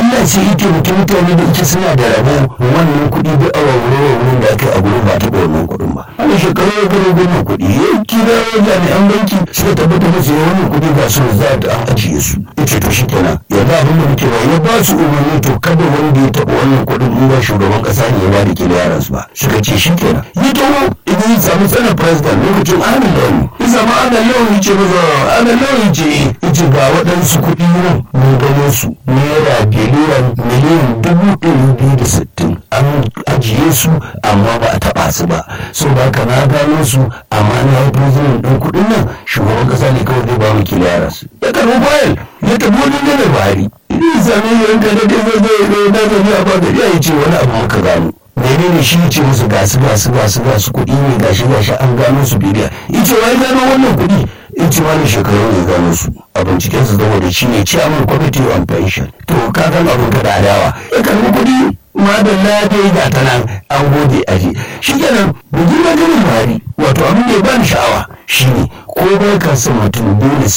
Allah sai ya taimaki mutane da ita suna da rabo wannan kuɗi duk a wawure wurin da aka yi a gurin ba taɓa wannan kuɗin ba wani shekaru ya gano wannan kuɗi ya kira jami'an banki suka tabbatar da cewa wannan kuɗi ga su za ta an ajiye su ya ce to shikenan yanzu abin da muke ba ya ba su umarni to kada wanda ya taɓa wannan kuɗin in ba shugaban ƙasa ne ya ba da kila yaran su ba suka ce shikenan ya taho idan ya samu tsanar president lokacin ahalin launi ya samu ahalin launi ce maza ahalin launi ce ya ce ga waɗansu kuɗi nan mun gano su naira biliyan miliyan dubu ɗari biyu da sittin an ajiye su amma ba a taɓa su ba so ba ka na gano su amma na yi president ɗin kuɗin nan shugaban ƙasa ne kawai zai ba mu kila yaran su ya karɓi fayil ya tafi wani ne da bari idan sami yanka da dai zai zai na zai a ba gari ya ce wani abu muka gano menene shi ce musu gasu gasu gasu gasu kuɗi ne gashi gashi an gano su biliya ice wai gano wannan kuɗi ice wani shekaru ne gano su a binciken su zama da shi ne chairman committee on pension to ka kan abin ka da adawa ya karbi kuɗi madalla dai ga ta nan an gode aji shi kenan bugi na ganin mari wato abin da ya bani sha'awa shine ko bai ka san mutum dole